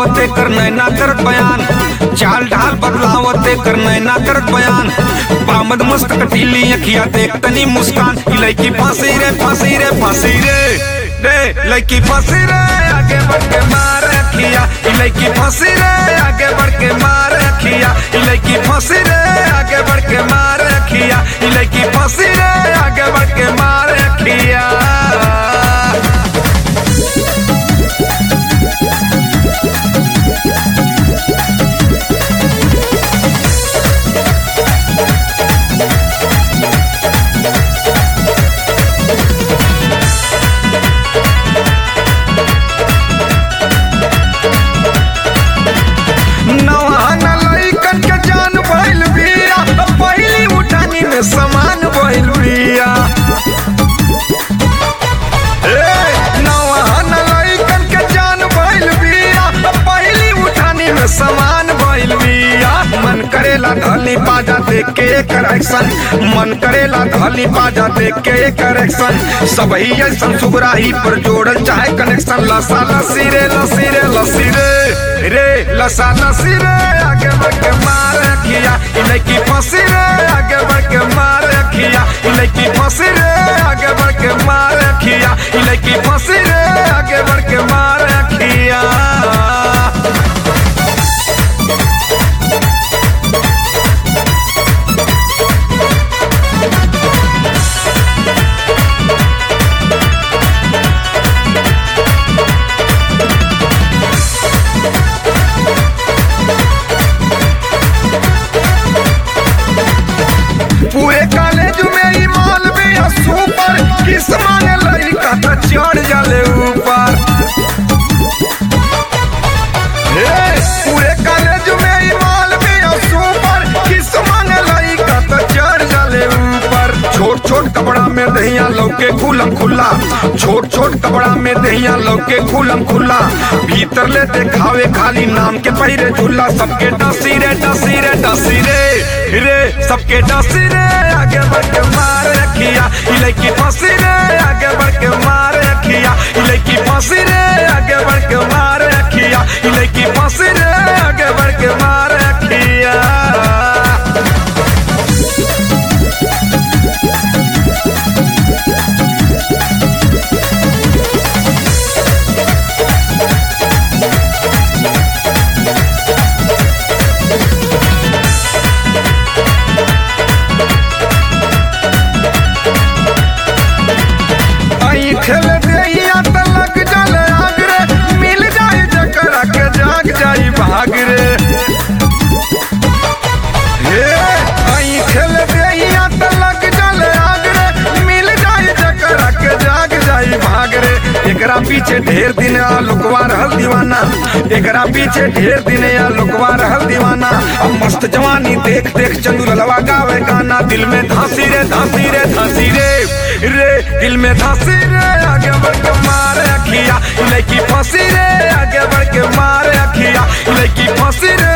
बदलावते कर नैना करत बयान चाल ढाल बदलावते कर नैना करत बयान बामद मस्त कटीली अखिया देख तनी मुस्कान ई लड़की फांसी रे फांसी रे फांसी रे रे लड़की फांसी रे आगे बढ़ के मार अखिया ई लड़की फांसी रे आगे बढ़ के मार अखिया ई लड़की फांसी रे आगे बढ़ के मार अखिया ई लड़की फांसी रे आगे बढ़ के मार अखिया नवान लइकन के जान भइल बिया पहिली उठानी में समान भइल बिया ए, नवान लइकन के जान भइल बिया पहिली उठानी में समान भइल बिया मन करेला धली बाजा देख के करेक्शन मन करेला धली बाजा देख के करेक्शन सबही ऐसन सुगराही पर जोड़ल चाहे कनेक्शन लसा लसी रे लसी रे लसी रे रे लसा लसी रे आगे बढ़ के मार अखिया ई लड़की फंसी रे आगे बढ़ के मार अखिया ई लड़की फंसी रे आगे बढ़ के मार अखिया ई लड़की फंसी रे आगे बढ़ के मार अखिया पूरे कॉलेज में ई माल भी है सुपर किस माने लड़का तो चढ़ जाले ऊपर हे, पूरे कॉलेज में ई माल भी है सुपर किस माने लड़का तो चढ़ जाले ऊपर छोट छोट कपड़ा में दहिया लौके खुलम खुला छोट छोट कपड़ा में दहिया लौके खुलम खुला भीतर ले देखावे खाली नाम के पहिरे झूला सबके डसी रे डसी रे डसी रे रे सबके डसी रे आगे बढ़ के मार रखिया ई लड़की फंसी रे आगे बढ़ के मार रखिया ई लड़की फंसी रे आगे बढ़ के मार रखिया ई लड़की फंसी रे आगे बढ़ के मार रखिया आई खेल देहिया त लग जल आग रे मिल जाए जकरा के जाग जाई भाग रे हे आई खेल देहिया त लग जल आग रे मिल जाए जकरा के जाग जाई भाग रे एकरा पीछे ढेर दिन आ लुकवा रहल दीवाना एकरा पीछे ढेर दिन आ लुकवा रहल दीवाना अब मस्त जवानी देख देख चंदू ललवा गावे गाना दिल में धांसी रे धांसी रे धांसी रे रे दिल में धांसी रे आगे बढ़ के मार अखिया लड़की फांसी रे आगे बढ़ के मार अखिया लड़की फांसी रे